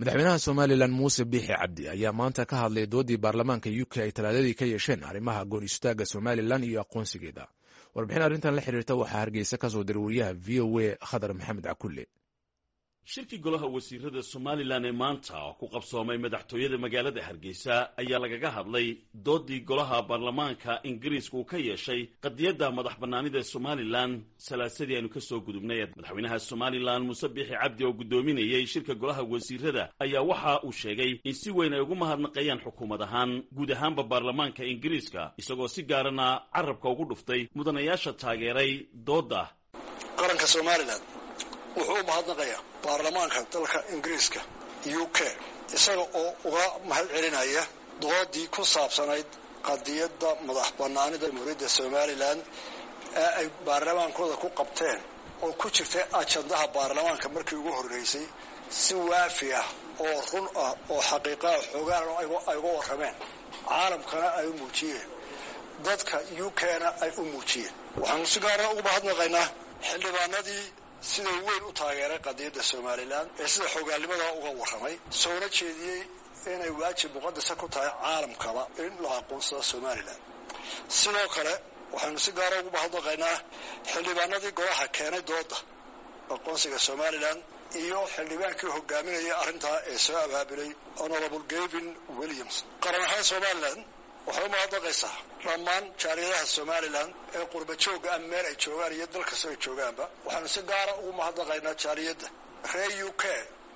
madaxweynaha somalilan muuse biixi cabdi ayaa maanta ka hadlay doodii baarlamaanka u k ay talaadadii ka yeesheen arrimaha goon istaaga somalilan iyo aqoonsigeeda warbixin arrintan la xiriirta waxaa hargeysa ka soo diray wariyaha v o a khadar maxamed cakulle shirkii golaha wasiirada somalilan ee maanta oo ku qabsoomay madaxtooyada magaalada hargeysa ayaa lagaga hadlay doodii golaha baarlamaanka ingiriiska uu ka yeeshay qadiyadda madax bannaanida somalilan salaasadii aynu ka soo gudubnay madaxweynaha somalilan muuse biixi cabdi oo guddoominayey shirka golaha wasiirada ayaa waxa uu sheegay in si weyn ay ugu mahadnaqayaan xukuumad ahaan guud ahaanba baarlamaanka ingiriiska isagoo si gaarana carabka ugu dhuftay mudanayaasha taageeray doodda qaranka somalilan wuxuu u mahadnaqayaa baarlamaanka dalka ingiriiska u k isaga oo uga mahad celinaya doodii ku saabsanayd qadiyadda madax bannaanida jamhuuriyadda somalilan ee ay baarlamaankooda ku qabteen oo ku jirtay ajandaha baarlamaanka markii ugu horreysay si waafi ah oo run ah oo xaqiiqaha xoogaan ay uga warrameen caalamkana ay u muujiyeen dadka u k-na ay u muujiyeen waxaanu si gaara ugu mahadnaqaynaa xildhibaanadii sida weyn u taageeray qadiyadda somalilan ee sida xogaalnimadaa uga warramay soona jeediyey inay waajib muqadasa ku tahay caalamkaba in la aqoonsado somalilan sidoo kale waxaynu si gaara ugu mahadnaqaynaa xildhibaanadii golaha keenay dooda aqoonsiga somalilan iyo xildhibaankii hogaaminaya arrintaa ee soo abaabulay honorable gavin williams qaran ahaan somalilan waxay u mahadnaqaysaa dhammaan jaaliyadaha somalilan ee qurba joogga ah meel ay joogaan iyo dal kasta ay joogaanba waxaanu si gaara ugu mahadnaqaynaa jaaliyadda reer u k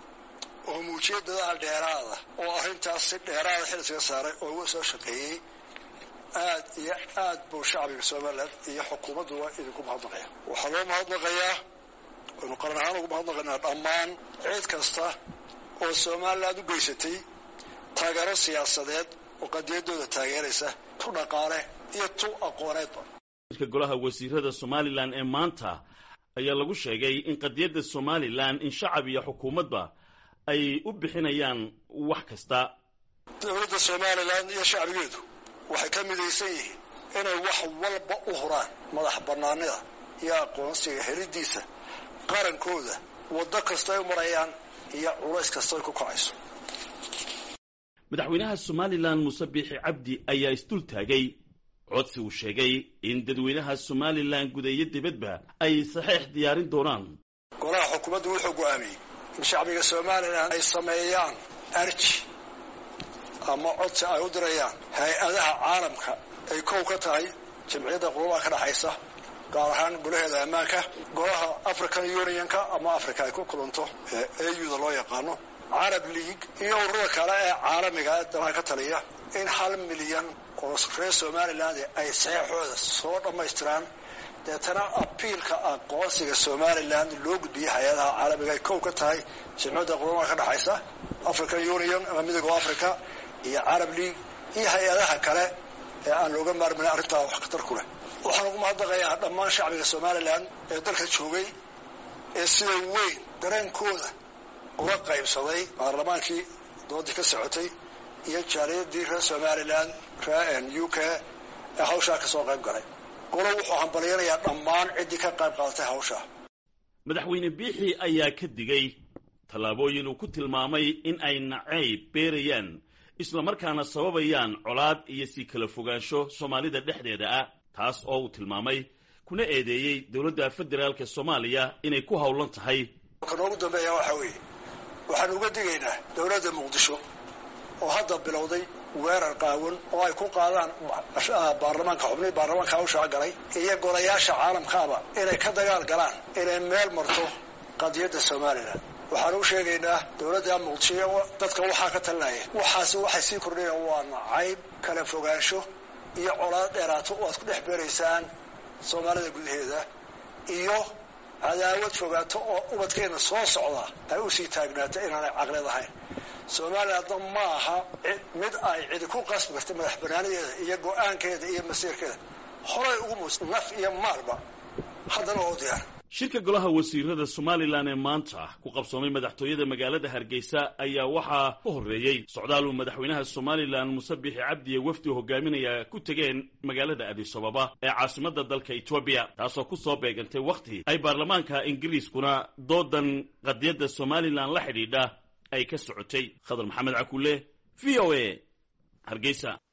oo muujiyay dadaal dheeraada oo arrintaas si dheeraada xil iskaga saaray oo uga soo shaqeeyey aad iyo aad buu shacbiga somalilan iyo xukuumadduba idinku mahadnaqaya waxaa loo mahadnaqayaa waynu qaran ahaan ugu mahadnaqaynaa dhammaan cid kasta oo somalilan u geysatay taageero siyaasadeed oo qadiyadooda taageeraysa tu dhaqaale iyo tu aqooneedba shirka golaha wasiirada somalilan ee maanta ayaa lagu sheegay in qadiyadda somalilan in shacab iyo xukuumadba ay u bixinayaan wax kasta dowladda somalilan iyo shacbigeedu waxay ka midaysan yihiin inay wax walba u huraan madax bannaanida iyo aqoonsiga helidiisa qarankooda waddo kastoy u marayaan iyo culays kastoy ku kacayso madaxweynaha somalilan muuse biixi cabdi ayaa isdul taagay codsi uu sheegay in dadweynaha somalilan gudayo dibadba ay saxeix diyaarin doonaan golaha xukuumaddu wuxuu go'aamiyey in shacbiga somalilan ay sameeyaan arji ama codsi ay u dirayaan hay-adaha caalamka ay kow ka tahay jamciyadda qurubaha ka dhexaysa gaar ahaan golaheeda ammaanka golaha african unionka ama africa ay ku kulanto ee auda loo yaqaano carab league iyo ururada kale ee caalamiga ee danaha ka taliya in hal milyan oo reer somaliland ay saxeixooda soo dhammaystiraan deetana abiilka aqoonsiga somaliland loo gudbiyay hay-adaha caalamiga ay kow ka tahay jamciyadda qurumaha ka dhexaysa african union ama midooga africa iyo carab league iyo hay-adaha kale ee aan looga maarmayn arrintaa wax khatar ku leh waxaan ugu mahadnaqayaa dhammaan shacbiga somalilan ee dalka joogay ee sida weyn dareenkooda uga qaybsaday baarlamaankii doodii ka socotay iyo jaaliyadii reer somalilan reer u k ee hawshaa kasoo qayb galay golo wuxuu hambalyanayaa dhammaan ciddii ka qayb qaadatay hawshaa madaxweyne biixi ayaa ka digay tallaabooyin uu ku tilmaamay in ay nacayb beerayaan islamarkaana sababayaan colaad iyo sii kala fogaansho soomaalida dhexdeeda ah taas oo uu tilmaamay kuna eedeeyey dowladda federaalka soomaaliya inay ku howlan tahay ka noogu dambeeya waxaa weeye waxaan uga digaynaa dowladda muqdisho oo hadda bilowday weerar qaawan oo ay ku qaadaan baarlamaanka xubnihii baarlamaanka hawshaa galay iyo golayaasha caalamkaaba inay ka dagaal galaan inay meel marto qadiyadda somalilan waxaan u sheegaynaa dowladda muqdisho dadka waxaa ka talinaya waxaasi waxay sii kordhayaan waa nacayb kala fogaansho iyo colaad dheeraato oo aad ku dhex beeraysaan soomaalida gudaheeda iyo cadaawad fogaato oo ubadkeena soo socda ay usii taagnaata inaanay caqlid ahayn somalilandna ma aha mid ay cidi ku qasbi karta madax banaanadeeda iyo go-aankeeda iyo masiirkeeda horay ugu muus naf iyo maalba haddana waa u diyaar shirka golaha wasiirada somalilan ee maanta ku qabsoomay madaxtooyada magaalada hargeysa ayaa waxaa ka horreeyey socdaal uu madaxweynaha somalilan muuse biixi cabdiye wafdi hogaaminaya ku tegeen magaalada adisababa ee caasimadda dalka etoobiya taasoo ku soo beegantay wakhti ay baarlamaanka ingiriiskuna doodan qadiyadda somalilan la xidhiidha ay ka socotay khadar maxamed cakulle v o a hargeysa